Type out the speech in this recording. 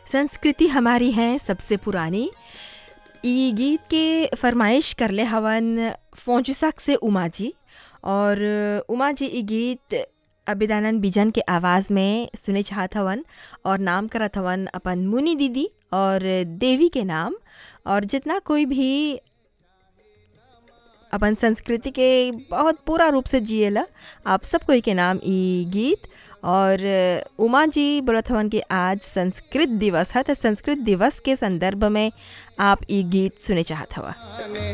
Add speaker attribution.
Speaker 1: संस्कृति हमारी है सबसे पुरानी ई गीत के फरमाइश करले हवन फौजुसक से उमा जी और उमा जी ई गीत अबिदानंद बिजन के आवाज़ में सुने चाहत हवन और नाम करत हवन अपन मुनि दीदी और देवी के नाम और जितना कोई भी अपन संस्कृति के बहुत पूरा रूप से जिएला आप सब कोई के नाम ई गीत और उमा जी बोलत हवन कि आज संस्कृत दिवस है तो संस्कृत दिवस के संदर्भ में आप ई गीत सुने चाहत हवा